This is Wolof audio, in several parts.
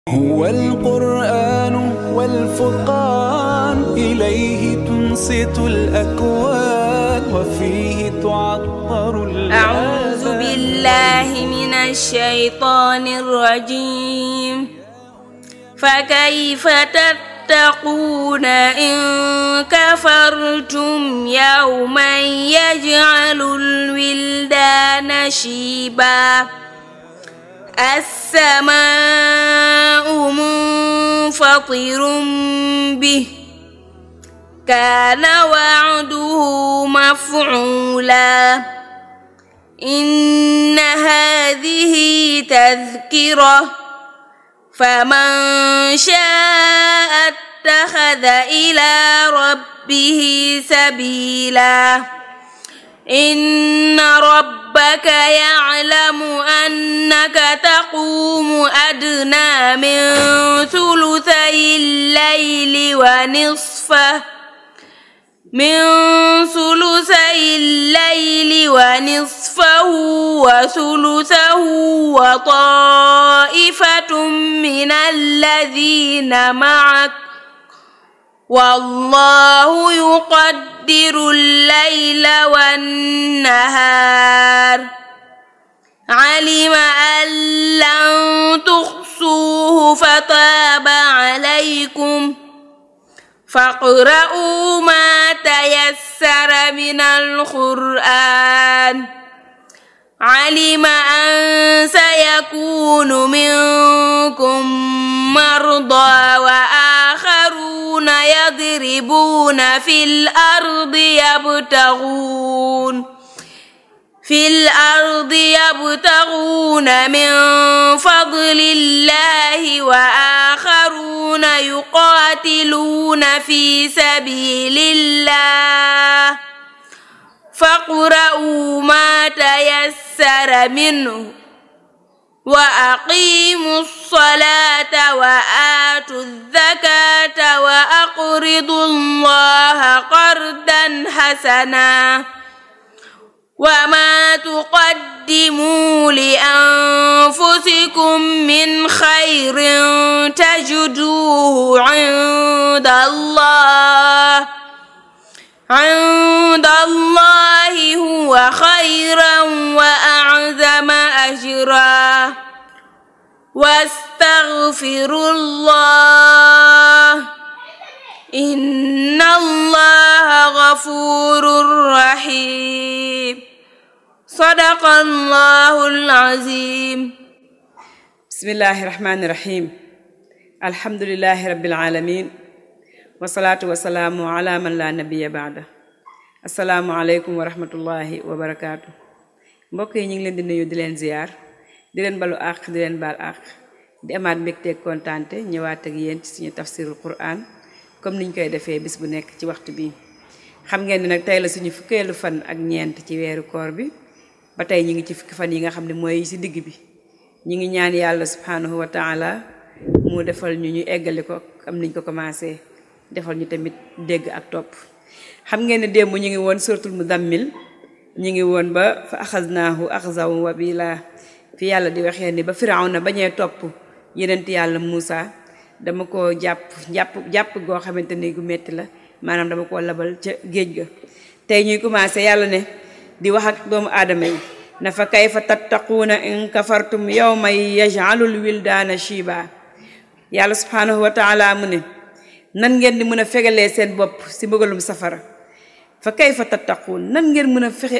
هو القرآن والفرقان إليه تنصت الأكوان وفيه تعطر أعوذ الآذان بالله من الشيطان الرجيم فكيف تتقون إن كفرتم يوما يجعل الولدان شيبا السماء منفطر به كان وعده مفعولا إن هذه تذكرة فمن شاء اتخذ إلى ربه سبيلا إن ربك يعلم أنك تقوم أدنى من ثلثي الليل ونصفه من ثلثي الليل ونصفه وثلثه وطائفة من الذين معك والله يقدر الليل والنهار علم أن لن تحصوه فتاب عليكم فاقرؤوا ما تيسر من القرآن علم أن سيكون منكم مرضى وآخرون يضربون في الأرض يبتغون في الأرض يبتغون من فضل الله وآخرون يقاتلون في سبيل الله فاقرؤوا ما تيسر منه وأقيموا الصلاة وآتوا الزكاة وأقرضوا الله قرضا حسنا وما تقدموا لأنفسكم من خير تجدوه عند الله عند الله هو خيرا وأعظم أجرا واستغفروا الله إن الله غفور رحيم صدق الله العظيم بسم الله الرحمن الرحيم الحمد لله رب العالمين wasalaatu wasalaamu ala man la nabiya baada asalaamu aleykum wa rahmatullahi wa barakaatu mbokk yi ñu ngi leen di nuyu di leen ziyaar di leen balu àq di leen baal àq di amaat mbégteeg kontaante ñëwaat ak yéen ci suñu tafsirul quran comme niñ koy defee bis bu nekk ci waxtu bi xam ngeen ni nag tey la suñu fukkeelu fan ak ñeent ci weeru koor bi ba tey ñu ngi ci fukki fan yi nga xam ne mooy ci digg bi ñu ngi ñaan yàlla subhanahu wa taala mu defal ñu ñu eggali ko am niñ ko commencé defal ñu tamit dégg ak topp xam ngeen ne démb ñu ngi woon suratul mudammil ñu ngi woon ba fa axaznaahu axzaw wabila fi yàlla di waxee ni ba firawna bañee topp yenent yàlla Muusa dama ko jàpp jàpp jàpp goo xamante ni gu metti la maanaam dama koo labal ca géej ga tey ñuy commencé yàlla ne di wax ak doomu aadama yi na fa kayfa tattaquuna in kafartum yawma yaj'alul wildaana shiba yàlla subhanahu wa taala mu ne nan ngeen di mën a fegalee seen bopp si mbëgalum safara fa kayfa tattaquun nan ngeen mën a fexe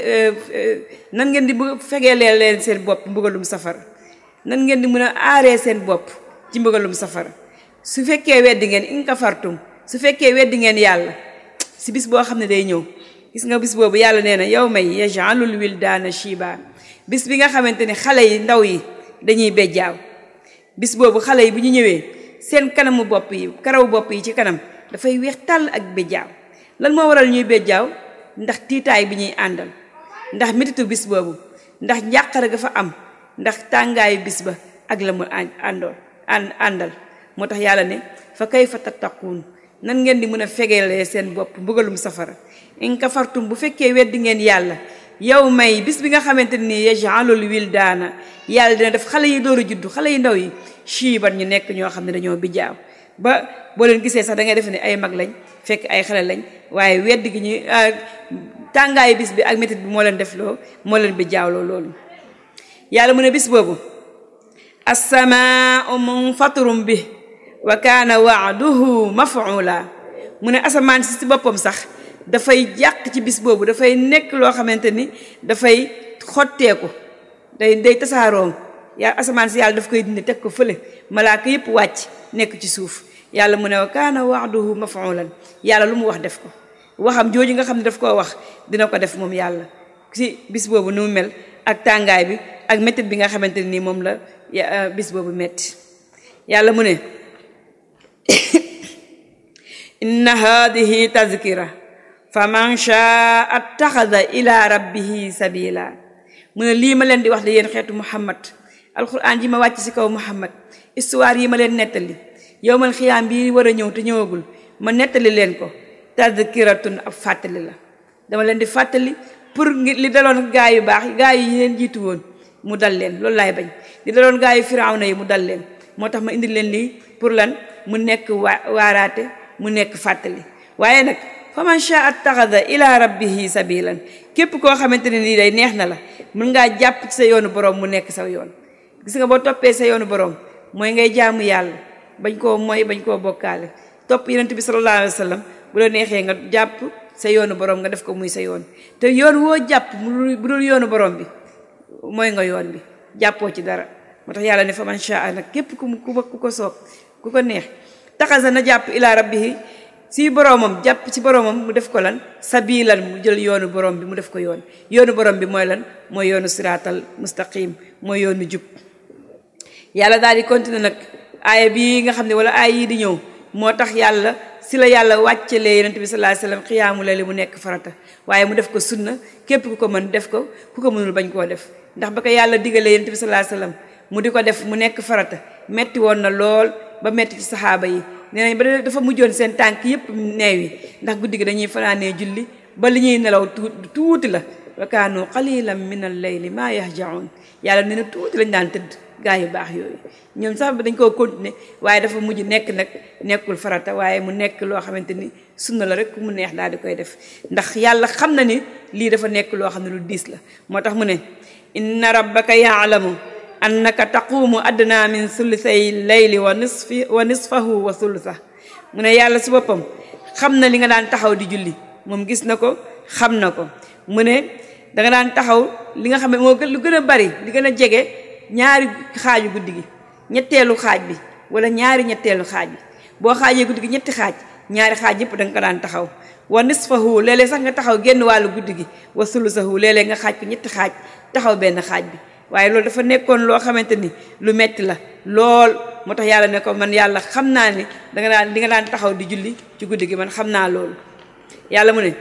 nan ngeen di fegelee leen seen bopp mbëgalum safara nan ngeen di mën a aaree seen bopp ci mbëgalum safara su fekkee weddi ngeen in kafartum su fekkee weddi ngeen yàlla si bis boo xam ne day ñëw gis nga bis boobu yàlla nee na yow may yaj'alul wildaana shiba bis bi nga xamante ni xale yi ndaw yi dañuy bejjaaw bis boobu xale yi bu ñu ñëwee seen kanamu bopp yi karaw bopp yi ci kanam dafay weex tàll ak béjjaaw lan moo waral ñuy béjjaaw ndax tiitaay bi ñuy àndal ndax mititu bis boobu ndax njàqare ga fa am ndax tàngaayu bis ba ak la mu àndool àndal moo tax yàlla ne fa kayfa tattaquun nan ngeen di mën a fegeelee seen bopp mbugalum safara in kafartum bu fekkee weddi ngeen yàlla yow may bis bi nga xamante ni yajalul wildaana yàlla dina def xale yi door a juddu xale yu ndaw yi shiiban ñu nekk ñoo xam ne dañoo bijaaw ba boo leen gisee sax da ngay defe ne ay mag lañ fekk ay xale lañ waaye wedd gi ñu tàngaayu bis bi ak métit bi moo leen def loo moo leen bijaawloo loolu yàlla mu ne bis boobu assamaa munfatirum bi wa kaana waaduhu maf'ula mu ne asamaan si si boppam sax dafay jàq ci bis boobu dafay nekk loo xamante ni dafay xotteeku day day tasaaroo yaa asamaan si yàlla daf koy dindi teg ko fële malaaka yëpp wàcc nekk ci suuf yàlla mu ne wa kaana waaduhu maf'ulan yàlla lu mu wax def ko waxam jooju nga xam ne daf koo wax dina ko def moom yàlla si bis boobu nu mu mel ak tàngaay bi ak métit bi nga xamante nii moom la bis boobu metti yàlla mu ne inna hadihi tazkira fa man shaa attaxada ila rabbihi sabila mu ne lii ma leen di wax de yéen xeetu muhammad alquran ji ma wàcc ci kaw muhammad histoire yi ma leen nettali yowmal xiyaam bi war a ñëw te ñëwagul ma nettali leen ko tazkiratun ab fàttali la dama leen di fàttali pour li daloon gaa yu baax gaa yi leen jiitu woon mu dal leen loolu laay bañ li daloon gaa yu firawna yi mu dal leen moo tax ma indi leen lii pour lan mu nekk waa waaraate mu nekk fàttali waaye nag fa man shaa attaxada ila rabbihi sabilan képp koo xamante ne nii day neex na la mën ngaa jàpp ci sa yoonu borom mu nekk sa yoon gis nga boo toppee sa yoonu borom mooy ngay jaamu yàlla bañ koo mooy bañ koo bokkaale topp yonent bi sallallahu alayhi wa sallam bu la neexee nga jàpp sa yoonu borom nga def ko muy sa yoon te yoon woo jàpp bu dul yoonu borom bi mooy nga yoon bi jàppoo ci dara moo tax yàlla ne fa man shaa nag képp ku ku ko soob ku ko neex taxasa na jàpp ila rabbihi si boromam jàpp ci boromam mu def ko lan sabilan mu jël yoonu borom bi mu def ko yoon yoonu borom bi mooy lan mooy yoonu siraatal mustaqim mooy yoonu jub yàlla daal di continuer nag aaya bii nga xam ne wala aaya yii di ñëw moo tax yàlla si la yàlla wàccelee yonent bi sallallahu alayhi wasallam xiyaamu layli mu nekk farata waaye mu def ko sunna képp ku ko mën def ko ku ko mënul bañ koo def ndax ba ko yàlla digalee yonent bi sallallahu alayhi wasallam mu di ko def mu nekk farata metti woon na lool ba metti ci saxaaba yi nee nañ ba dafa mujjoon seen tànk yépp neew yi ndax guddi gi dañuy fanaanee julli ba li ñuy nelaw tuuti la wa kaanu qalilan min al layli maa yahjaun yàlla nee na tuuti lañ daan tëdd gaa yu baax yooyu ñoom sax dañ koo continuer waaye dafa mujj nekk nag nekkul farata waaye mu nekk loo xamante ni sunna la rek ku mu neex daal di koy def ndax yàlla xam na ni lii dafa nekk loo xam ne lu diis la moo tax mu ne inna rabbaka yaalamu annaka taquumu adna min sulusay layli wa nisfi wa nisfahu wa sulusa mu ne yàlla su boppam xam na li nga daan taxaw di julli moom gis na ko xam na ko mu ne danga daan taxaw li nga xam ne moo lu gën a bari li gën a jege ñaari xaaju guddi gi ñetteelu xaaj bi wala ñaari ñetteelu xaaj bi boo xaajee guddi gi ñetti xaaj ñaari xaaj yëpp da nga ko daan taxaw wa nisfahu léeg-léeg sax nga taxaw génn wàllu guddi gi wa sulusahu léeg-léeg nga xaaj ko ñetti xaaj taxaw benn xaaj bi waaye loolu dafa nekkoon loo xamante ni lu metti la lool moo tax yàlla ne ko man yàlla xam naa ni danga daan li nga daan taxaw di julli ci guddi gi man xam naa loolu yàlla mu ne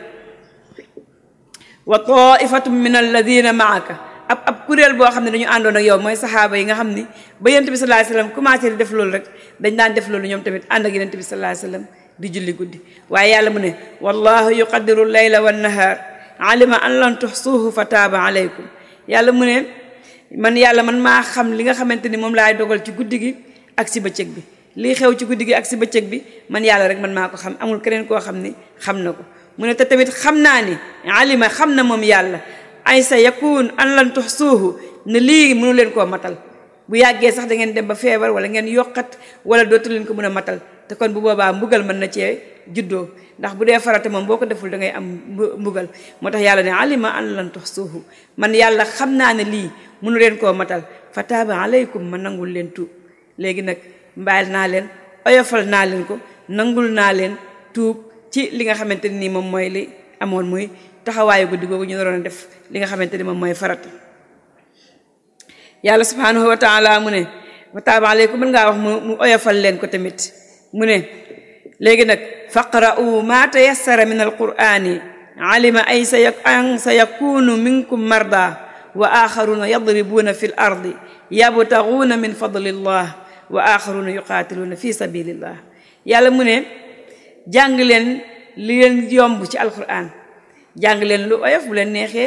wa taifatum min alladina maaka ab ab kuréel boo xam ne dañu àndoon ak yow mooy saxaaba yi nga xam ni ba yonent bi sallallahu alayhi wasallam commencé di def loolu rek dañ daan def loolu ñoom tamit ànd ak yonent bi sallallahu alayhi wasallam di julli guddi waaye yàlla mu ne wallahu yuqaddiru layla wan nahar alima an lan tuxsuuhu fa taaba alaykum yàlla mu ne man yàlla man maa xam li nga xamante ni moom laay dogal ci guddi gi ak si bëccëg bi lii xew ci guddi gi ak si bëccëg bi man yàlla rek man maa ko xam amul keneen koo xam ni xam na ko mu ne te tamit xam naa ni alima xam na moom yàlla ay sa yakun an lan tuxsuuhu ne lii mënu leen koo matal bu yàggee sax da ngeen dem ba feebar wala ngeen yokkat wala dootu leen ko mën a matal te kon bu boobaa mbugal mën na cee juddoo ndax bu dee farata moom boo ko deful da ngay am mbugal moo tax yàlla ne alima an lan tuxsuuhu man yàlla xam naa ne lii mënu leen koo matal fa taaba alaykum ma nangul leen tuub léegi nag mbaal naa leen oyofal naa leen ko nangul naa leen tuub ci li nga xamante ni moom mooy li amoon muy taxawaayu guddi googu ñu doon def li nga xamante ni moom mooy farata yàlla subhanahu wa taala mu ne fa taaba alaykum mën ngaa wax mu mu oyofal leen ko tamit mu ne léegi nag faqra'u ma tayassara min alqur'ani alima ay sa an sa yakunu minkum marda wa axaruna yadribuuna fi l ardi yabtaguuna min fadlillah wa axaruna yuqaatiluuna fi sabilillah yàlla mu ne jàng leen li leen yomb ci alquran jàng leen lu oyof bu leen neexee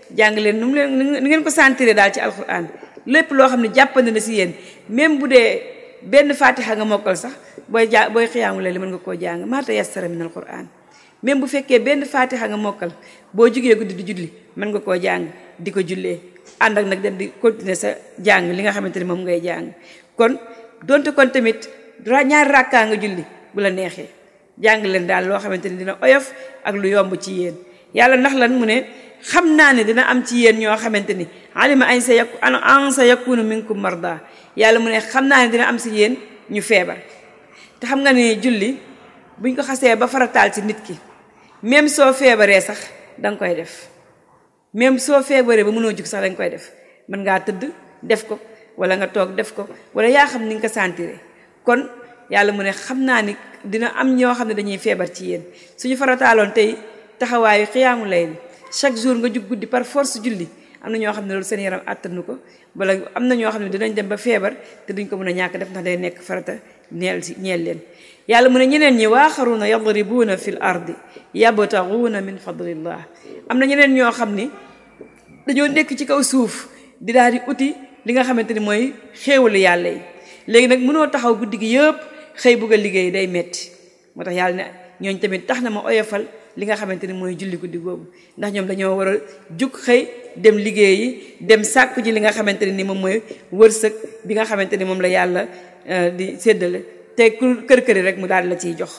jàng leen nu mu leen nu ngeen ko sentir daal ci alquran lépp loo xam ne jàppandi na si yéen même bu dee benn fatiha nga mokkal sax booy ja booy xiyaamu leen mën nga koo jàng maa tayassara min alquran même bu fekkee benn fatiha nga mokkal boo jugee guddi di julli mën nga koo jàng di ko jullee ànd ak nag dem di continuer sa jàng li nga xamante ni moom ngay jàng kon donte kon tamit ñaari rakkaa nga julli bu la neexee jàng leen daal loo xamante ni dina oyof ak lu yomb ci yéen yàlla ndax lan mu ne xam naa ne dina am ci yéen ñoo xamante ni alima an sa yaku an sa yakunu minkum marda yàlla mu ne xam naa ne dina am si yéen ñu feebar te xam nga ni julli buñ ko xasee ba farataal ci nit ki même soo feebaree sax danga koy def même soo feebaree ba mënoo jug sax danga koy def mën ngaa tëdd def ko wala nga toog def ko wala yaa xam ni nga ko sentiree kon yàlla mu ne xam naa ni dina am ñoo xam ne dañuy feebar ci yéen suñu farataaloon tey taxawaayu xiyaamu lay chaque jour nga jug guddi par force julli am na ñoo xam ne loolu seen yaram àttanu ko wala am na ñoo xam ne dinañ dem ba feebar te duñ ko mën a ñàkk def ndax day nekk farata ñeel si ñeel leen yàlla mu ne ñeneen ñi waaxaruuna yadribuuna fi l ardi yabtaguuna min fadlillah am na ñeneen ñoo xam ni dañoo nekk ci kaw suuf di daal di uti li nga xamante ni mooy xéewalu yàlla yi léegi nag mënoo taxaw guddi gi yëpp xëy bugg a liggéey day metti moo tax yàlla ne ñooñ tamit tax na ma oyofal li nga xamante ni mooy julli guddi googu ndax ñoom dañoo war a jug xëy dem liggéeyi dem sàkku ji li nga xamante ne ni moom mooy wërsëg bi nga xamante ni moom la yàlla di séddale te ku kër këri rek mu daal la ciy jox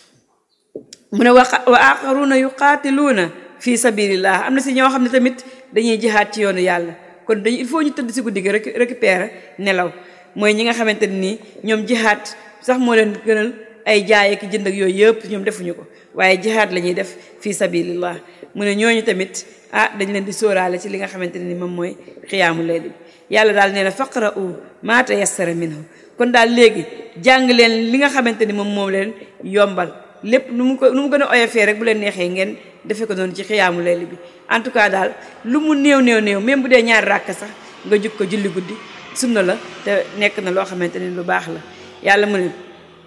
mu ne wa wa aqaruuna yuqaatiluuna fi sabilillah am na si ñoo xam ne tamit dañuy jihaat ci yoonu yàlla kon dañu il faut ñu tëdd si guddi gi rek récupérer nelaw mooy ñi nga xamante ne nii ñoom jihaat sax moo leen gënal ay jaay ak jënd ak yooyu yëpp ñoom defuñu ko waaye jihaad la ñuy def fii sabilillah mu ne ñooñu tamit ah dañ leen di sóoraale ci li nga xamante ne ni moom mooy xiyaamu layli yàlla daal nee na faqra'u maa tayassara minhu kon daal léegi jàng leen li nga xamante ni moom moom leen yombal lépp nu mu ko nu mu gën a oyofee rek bu leen neexee ngeen defe ko noonu ci xiyaamu layli bi en tout cas daal lu mu néew néew néew même bu dee ñaari ràkk sax nga jug ko julli guddi sunna la te nekk na loo xamante ni lu baax la yàlla mu ne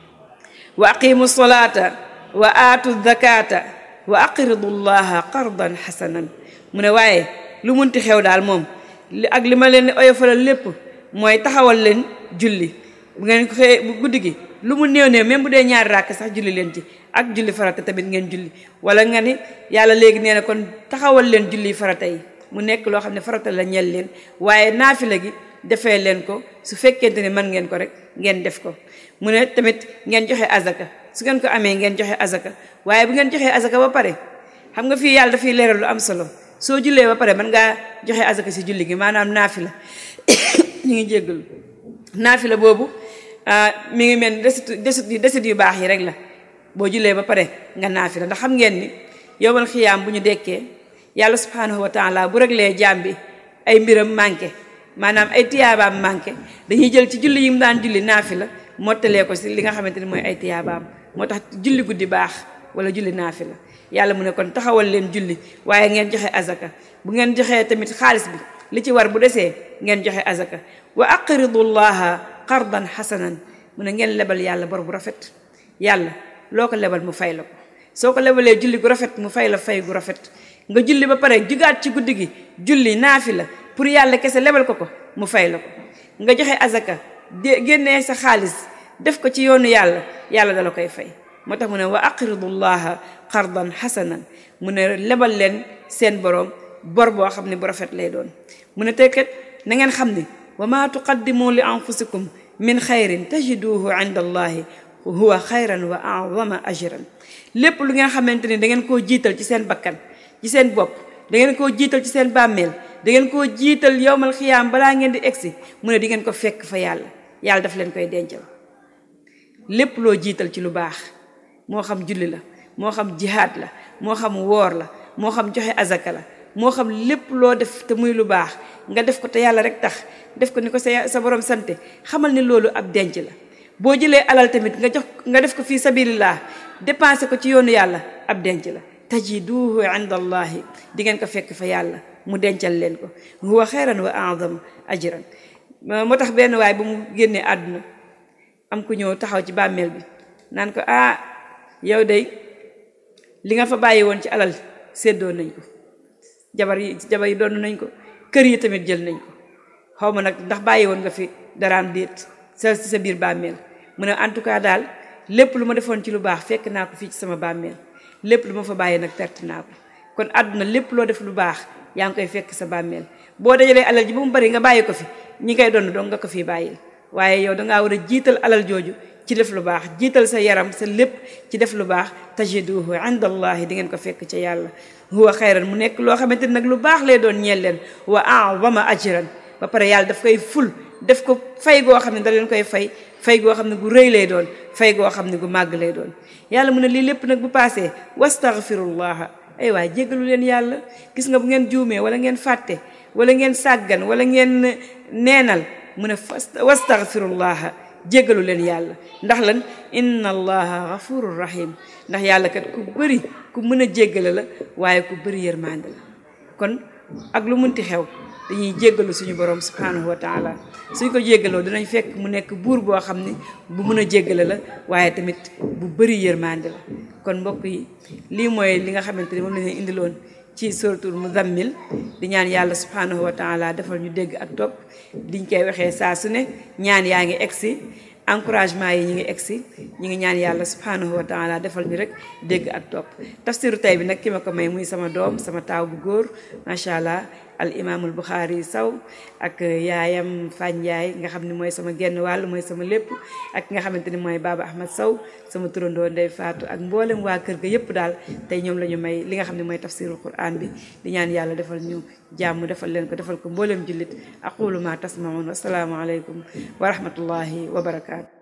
wa aqimu solata wa aatu zakata wa aqridu llaha qardan xasanan mu ne waaye lu munti xew daal moom li ak li ma leen di oyofalal lépp mooy taxawal leen julli bu ngeen ko xëyee bu guddi gi lu mu néew néew même bu dee ñaari ràkk sax julli leen ci ak julli farata tamit ngeen julli wala nga ni yàlla léegi nee na kon taxawal leen julli farata yi mu nekk loo xam ne farata la ñel leen waaye naafila gi defee leen ko su fekkente ne mën ngeen ko rek ngeen def ko mu ne tamit ngeen joxe azaka su ngeen ko amee ngeen joxe azaka waaye bu ngeen joxee azaka ba pare xam nga fii yàlla dafay leeral lu am solo soo jullee ba pare mën ngaa joxe azaka si julli gi maanaam naafila ñu ngi jéggalu naafila boobu mi ngi mel ni desit desit desit yu baax yi rek la boo jullee ba pare nga naafila ndax xam ngeen ni yowmal xiyaam bu ñu dekkee yàlla subhanahu wa taala bu reglee jaam bi ay mbiram manqué maanaam ay tiyaabaam manqué dañuy jël ci julli yi mu daan julli naafila mottalee ko si li nga xamante ni mooy ay tiyaabaam moo tax julli guddi baax wala julli naafila yàlla mu ne kon taxawal leen julli waaye ngeen joxe azaka bu ngeen joxee tamit xaalis bi li ci war bu desee ngeen joxe azaka wa aqridu llaha qardan xasanan mu ne ngeen lebal yàlla bor bu rafet yàlla loo ko lebal mu fay la ko soo ko lebalee julli gu rafet mu fay la fay gu rafet nga julli ba pare jugaat ci guddi gi julli naafila pour yàlla kese lebal ko ko mu fay la ko nga joxe azaka de génnee sa xaalis def ko ci yoonu yàlla yàlla dala koy fay moo tax mu ne wa aqridu llaha qardan xasanan mu ne lebal leen seen borom bor boo xam ne bu rafet lay doon mu ne tekkat na ngeen xam ni wa ma tuqaddimu li anfusikum min xayrin tajiduhu inda allahi huwa xayran wa azama ajran lépp lu ngeen xamante ni da ngeen koo jiital ci seen bakkan ci seen bopp da ngeen koo jiital ci seen bàmmeel da ngeen koo jiital yowmal xiyaam balaa ngeen di egsi mu ne di ngeen ko fekk fa yàlla yàlla daf leen koy dencal lépp loo jiital ci lu baax moo xam julli la moo xam jihaad la moo xam woor la moo xam joxe azaka la moo xam lépp loo def te muy lu baax nga def ko te yàlla rek tax def ko ni ko sa sa borom sante xamal ni loolu ab denc la boo jëlee alal tamit nga jox nga def ko fii sabilillah dépensé ko ci yoonu yàlla ab denc la tajiduhu inda allahi di ngeen ko fekk fa yàlla mu dencal leen ko huwa xayran wa azam ajran moo tax benn waay ba mu génnee àdduna am ku ñëw taxaw ci bàmmeel bi naan ko ah yow day li nga fa bàyyi woon ci alal séddoo nañ ko jabar yi jabar yi doon nañ ko kër yi tamit jël nañ ko xaw ma nag ndax bàyyi woon nga fi daraam déet sa si sa biir bàmmeel mu ne en tout cas daal lépp lu ma defoon ci lu baax fekk naa ko fii ci sama bàmmeel lépp lu ma fa bàyyi nag perte naa ko kon àdduna lépp loo def lu baax yaa ngi koy fekk sa bàmmeel boo dajalee alal ji ba mu bari nga bàyyi ko fi ñi koy doon dong nga ko fii bàyyil waaye yow dangaa war a jiital alal jooju ci def lu baax jiital sa yaram sa lépp ci def lu baax tajiduhu inda allahi di ngeen ko fekk ca yàlla huwa xayran mu nekk loo xamante ni nag lu baax lay doon ñeel leen wa a'zama ajran ba pare yàlla daf koy ful def ko fay goo xam ne da leen koy fay fay goo xam ne gu rëy lay doon fay goo xam ne gu màgg lay doon yàlla mu ne lii lépp nag bu paasee wastaghfirullaha ay waay jéggalu leen yàlla gis nga bu ngeen juumee wala ngeen fàtte wala ngeen sàggan wala ngeen neenal mu ne wastaghfirullaha jéggalu leen yàlla ndax lan inna allaha ghafurur rahim ndax yàlla kat ku bëri ku mën a jéggale la waaye ku bëri yërmande la kon ak lu munti xew dañuy jéggalu suñu borom subhanahu wa taala suñ ko jéggaloo dinañ fekk mu nekk buur boo xam ne bu mën a jéggale la waaye tamit bu bëri yërmande la kon mbokk yi lii mooy li nga xamante ni moom la ñu indiloon ci suratul muzammil di ñaan yàlla subhanahu wa taala defal ñu dégg ak topp diñ koy waxee saa su ne ñaan yaa ngi egsi encouragement yi ñi ngi egsi ñi ngi ñaan yàlla subhanahu wa taala defal ñu rek dégg ak topp tafsiru tey bi nag ki ma ko may muy sama doom sama taaw bu góor macha allah al imaamul buxaari saw ak yaayam Fañ Njaay nga xam ne mooy sama genn wàll mooy sama lépp ak nga xamante ni mooy Baba Ahmad Saw sama turandoo Ndey Faatu ak mboolem waa kër ga yépp daal tey ñoom la ñu may li nga xam ne mooy tafsirul quran bi di ñaan yàlla defal ñu jàmm defal leen ko defal ko mboolem jullit aqulu ma tasmaun wasalaamu aleykum wa rahmatullahi wa barakaatu